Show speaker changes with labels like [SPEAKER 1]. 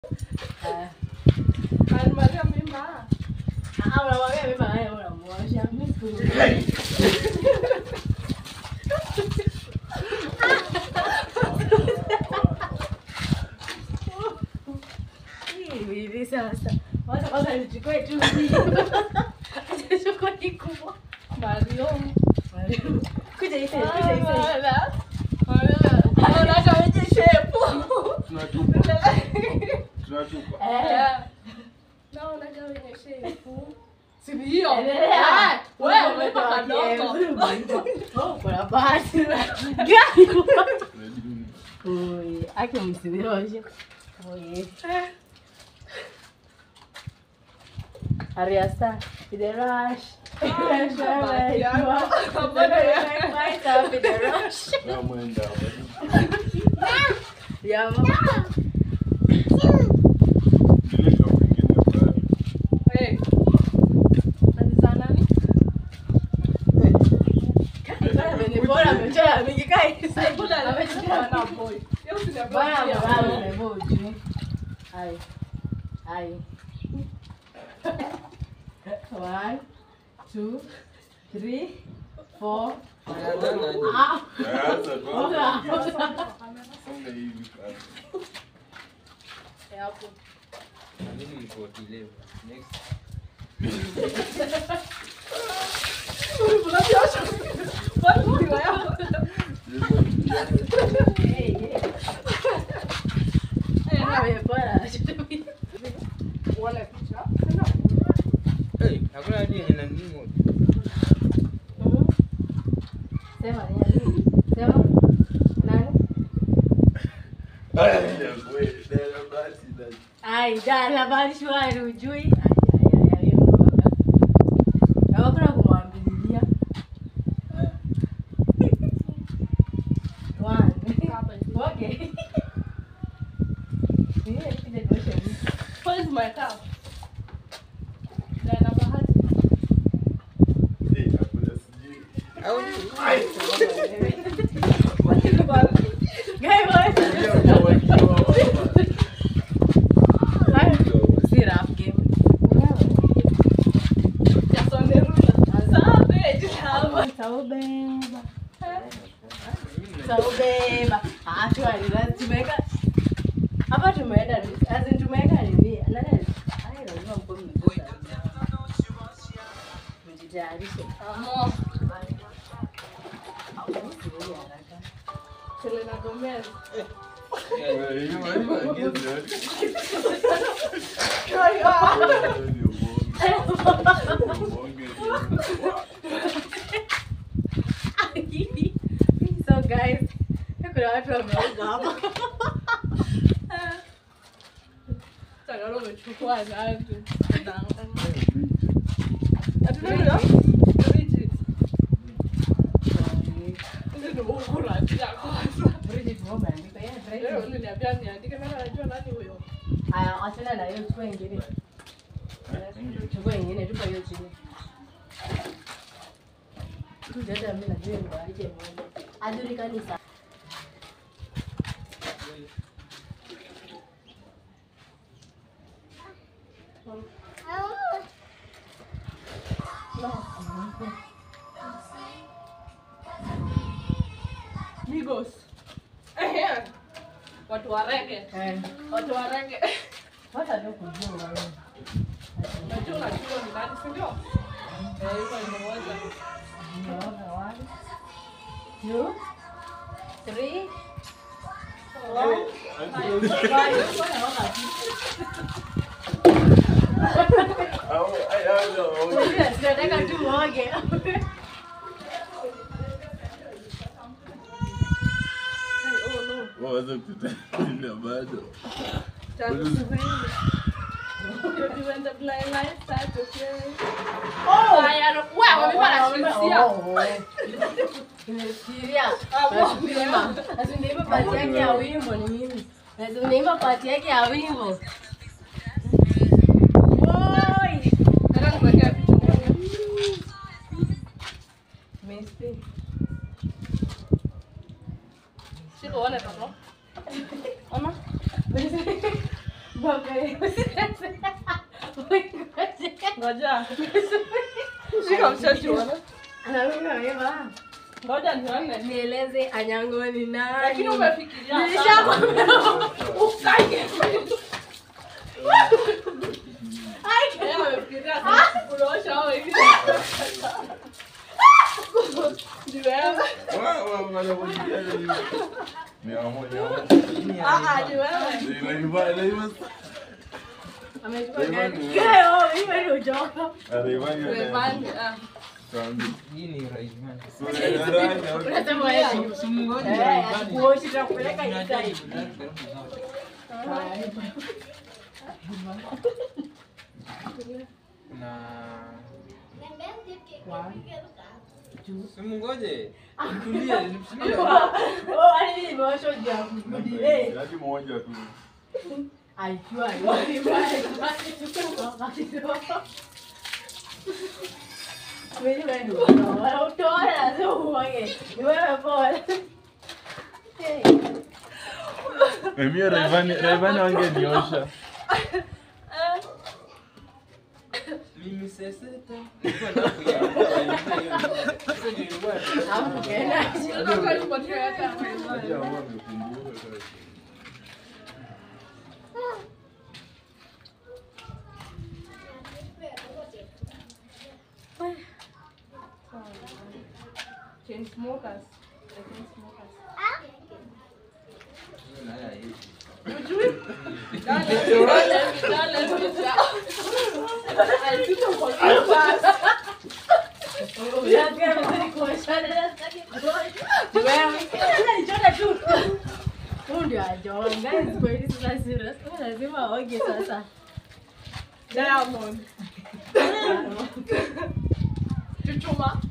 [SPEAKER 1] Alimwambia mimba.
[SPEAKER 2] Ah, unamwambia mimi haya unamwosha. Mimi siku. Hii hivi sasa. Wacha kwanza nichukue tu hii. Acha nichukue hii kubwa.
[SPEAKER 1] Mario.
[SPEAKER 2] Kuja hivi, kuja hivi.
[SPEAKER 1] Wala. Wala. Anaona wenye shepu.
[SPEAKER 3] Tunatupa. Tunatupa.
[SPEAKER 2] Eh.
[SPEAKER 1] Naona kama wenye shepu. Si ni hiyo.
[SPEAKER 2] Endelea.
[SPEAKER 1] Eh, Wewe umeipa kadogo.
[SPEAKER 2] Oh, kuna bahati. Gani? Oi, ake msiviroshe. Oi. Ariasta, the rush. Rush,
[SPEAKER 1] bahati yako.
[SPEAKER 2] Right up in the rush.
[SPEAKER 3] Na mwenda.
[SPEAKER 2] Ya mama.
[SPEAKER 3] Zile kwa kwingine pale.
[SPEAKER 1] Eh. Anza nani?
[SPEAKER 2] Bana amenipora amechora mingi kai.
[SPEAKER 1] Mbona
[SPEAKER 2] Amechora
[SPEAKER 1] na boy? Yeye usiniambie.
[SPEAKER 2] Bana
[SPEAKER 1] boy.
[SPEAKER 2] mwanangu umevaa ujue. Hai. Hai. One, two, three, four. Ah,
[SPEAKER 3] Sasa kwa
[SPEAKER 2] oga,
[SPEAKER 3] kwingine.
[SPEAKER 2] oga.
[SPEAKER 3] Songa hivi pale.
[SPEAKER 1] Eh, hapo.
[SPEAKER 4] Mimi niko kilewa. Next.
[SPEAKER 1] Unafiosha. Watu ndio yao.
[SPEAKER 2] Hey, hey.
[SPEAKER 1] Eh,
[SPEAKER 2] Amepora.
[SPEAKER 1] Uone picha.
[SPEAKER 4] Hey, hakuna hadi yenye nani moja.
[SPEAKER 2] Sema nini? Sema. Nani?
[SPEAKER 3] Aya, wewe, dada basi dada.
[SPEAKER 2] Ai, dala bali shwari ujui. Ai, ai, ai, hiyo mboga. Na wakuna kumwambilia. One. Okay. Yeye kija kuosha mimi.
[SPEAKER 1] Where is my cup? Dana bahati.
[SPEAKER 3] Eh, hakuna sijui.
[SPEAKER 2] Guy boy.
[SPEAKER 3] Ndio, wakiwa-
[SPEAKER 2] Ai, si rap game.
[SPEAKER 1] Jasone Rula. Savage. Hapa.
[SPEAKER 2] Taubeba. Taubeba. Ah, shwari, lazima tumeweka hapa tumeenda as in tumeweka nini? Nani? Ai, lazima mko mmekuja. Mjitayarishe.
[SPEAKER 1] Amo.
[SPEAKER 2] Usiwe haraka.
[SPEAKER 1] Selena Gomez.
[SPEAKER 3] Eh, hiyo haina gezi yote.
[SPEAKER 1] Kaya.
[SPEAKER 3] Ndio bonge. Ndio bonge.
[SPEAKER 2] So guys, kuna watu wameoga hapa.
[SPEAKER 1] Tagalo umechukua nani? Hatuna ndio? Bridget. Ndio ndio ukula cha kwanza.
[SPEAKER 2] Bridget Roma andika yeye
[SPEAKER 1] Leo
[SPEAKER 2] Bridget.
[SPEAKER 1] uliniambia niandike nani anajua nani huyo.
[SPEAKER 2] Aya, achana na hiyo chukua ingine. Chukua ingine tupa hiyo chini. Kuja hata mimi najua ndo aje moja. Hajulikani sana.
[SPEAKER 1] Migos. Eh. Watu wa reggae.
[SPEAKER 2] Eh,
[SPEAKER 1] Watu wa reggae.
[SPEAKER 2] hata ndio kujua wewe.
[SPEAKER 1] Unajua unajua ni nani, si ndio? Eh, yuko nimewaza.
[SPEAKER 2] Unaona one, two, three, four, five. Mbona wakati?
[SPEAKER 3] Au, ai, ai, no, okay.
[SPEAKER 2] Tunataka tu uoge.
[SPEAKER 1] Hey, oh no.
[SPEAKER 3] Waweza kutenda bado.
[SPEAKER 1] Tatu sifuri. Baby, when the blind lights start to play.
[SPEAKER 2] Oh!
[SPEAKER 1] Haya, no- wewe wamekuwa wanashirisia.
[SPEAKER 2] Nimefikiria.
[SPEAKER 1] Ah,
[SPEAKER 2] Nasema, Nasema pati yake ya wimbo ni mimi. Nasema naimba pati yake ya wimbo. Oi!
[SPEAKER 1] Nataka nikuwekea picha moja.
[SPEAKER 2] Messi.
[SPEAKER 1] Shika uone papa. Mama.
[SPEAKER 2] Baba okay.
[SPEAKER 1] Ngoja. Shika mshachua.
[SPEAKER 2] Anaruka hivyo.
[SPEAKER 1] Ngoja nione.
[SPEAKER 2] Nieleze Anyango ni nani?
[SPEAKER 1] Lakini umefikiria. sana.
[SPEAKER 2] Nilishakwambia.
[SPEAKER 1] Ukaje. Yeye amefikiria sana. Unaosha hao wengine. Ni wewe.
[SPEAKER 3] Wa- wa- wanakujilia hivi. Mia moja.
[SPEAKER 1] Ah, ah, ni wewe.
[SPEAKER 3] Naiva- naiva-
[SPEAKER 2] Amechukua
[SPEAKER 3] Rayvanny
[SPEAKER 2] gari.
[SPEAKER 3] ni-
[SPEAKER 2] Leo hiyo ndio joka.
[SPEAKER 3] Rayvanny ana-
[SPEAKER 1] Rayvanny, ah.
[SPEAKER 3] Tuambie.
[SPEAKER 4] Hii ni Rayvanny.
[SPEAKER 3] So, Rayvanny, okay.
[SPEAKER 2] Unasema wewe.
[SPEAKER 4] Simngoje
[SPEAKER 2] Eh,
[SPEAKER 4] Rayvanny.
[SPEAKER 2] kuoshi tutakupeleka
[SPEAKER 4] Kuna
[SPEAKER 2] Isai.
[SPEAKER 4] ajabu, karibu zote. Kuna simngoje. Tulia, tulia.
[SPEAKER 2] Oh, hadi nimeoshwa juu ya kurudi. Eh,
[SPEAKER 3] Yaani moja tu.
[SPEAKER 2] aikiwa ni mbaya. Mimi wewe ndio unaona. Utoa lazima uoge. Ni wewe pole. Eh.
[SPEAKER 3] Mimi Rayvanny Rayvanny wangeniosha.
[SPEAKER 1] Eh,
[SPEAKER 4] Mimi seseta. Nilikuwa nataka kuiandika hiyo. Sasa nilikuwa
[SPEAKER 2] Hapo kaenda.
[SPEAKER 1] unataka nipatie yake ama
[SPEAKER 3] Acha
[SPEAKER 1] Rayvanny?
[SPEAKER 3] huwa amekumbuka sasa.
[SPEAKER 1] Chainsmokers. The Chainsmokers.
[SPEAKER 4] Naya hivi.
[SPEAKER 1] Hujui? Dale, dale, dale, dale. Alipita kwa kichwa.
[SPEAKER 2] Unasikia vizuri kuoshana na sitaki kuosha. Wewe, sasa nichota tu. Huyu ndio ajoa. Guys, kwa hili sasa serious. Huyu lazima aoge sasa.
[SPEAKER 1] Diamond. Chuchuma.